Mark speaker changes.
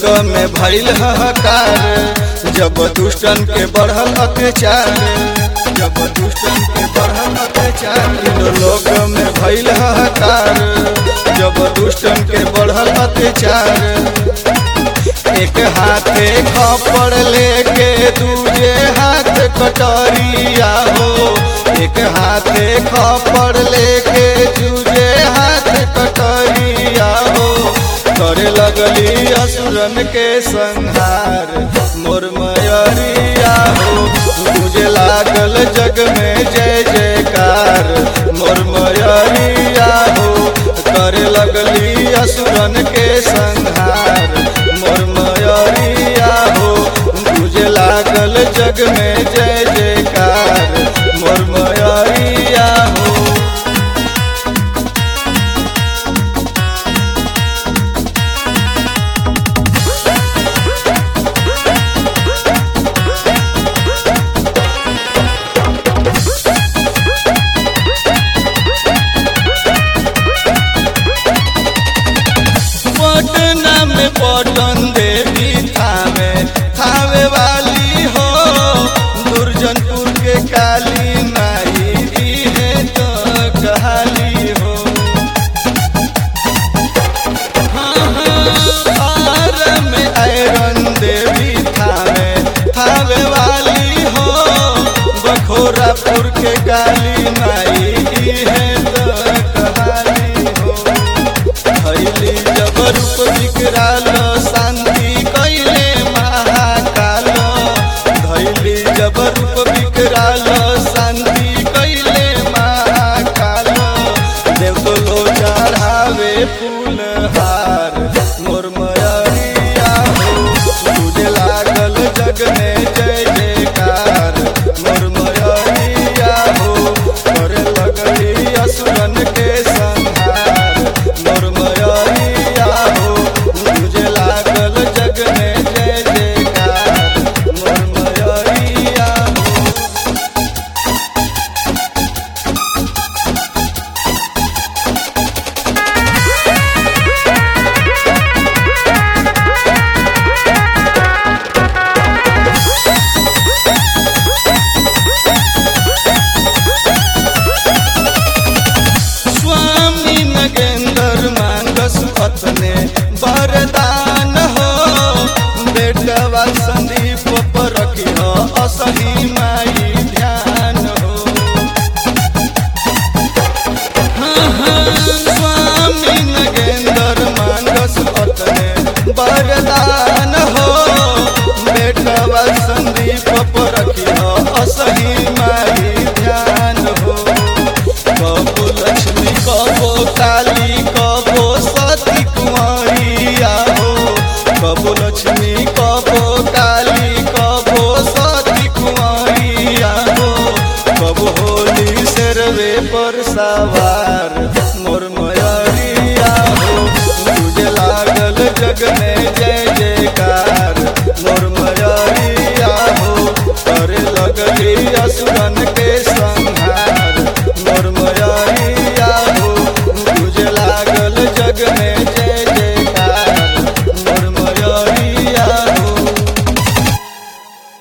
Speaker 1: लोक में भइल हकार जब दुष्टन के बढ़ल अत्याचार जब दुष्टन के बढ़ल अत्याचार लोक में भइल हकार जब दुष्टन के बढ़ल अत्याचार एक हाथे खपड़ लेके दूजे हाथ कटोरिया हो एक हाथे खपड़ लेके दूजे हाथ कटोरिया हो करे लगली असुरन के संहार मोर मयरिया हो मुझे लागल जग में जय जयकार मोर मयरिया हो करे लगली असुरन के संहार मोर मयरिया हो मुझे लागल जग में जय जयकार मोर मयरिया हो पटना में पटन देवी थावे थावे वाली हो दुर्जनपुर के काली माई ई है तो कहाली हो हाँ, हाँ, आर में आयरन देवी थावे थावे वाली हो बखोरापुर के काली माई ई है तो कहाली हो भैली जब रूप विकराल शांति कैले महाकाल भैली जब रूप विकराल शांति कैले महाकाल देव तो लो चढ़ावे फूल हार मोर मयरिया हो तुझे लागल जग में जय जयकार मोर मयरिया हो करे लगली असुरन के संहार मोर मयरिया हो मुझे लागल जग में जय जयकार मोर मयरिया हो स्वामी नगेंद्र मांगस पत्ने वरदान हो बेटवा संदीप पर रखी हो असली माई ध्यान हो हाँ, हाँ, स्वामी नगेंद्र मांगस पत्ने वरदान हो बेटवा संदीप पर रखी हो असली माई ध्यान हो कबो लक्ष्मी कबो काली कबो सती कुंवरिया हो कबो लक्ष्मी कबो काली कबो सती कुंवरिया हो कबो होली शेरवे पर सवार मोर मयरिया हो तुझे लागल जग में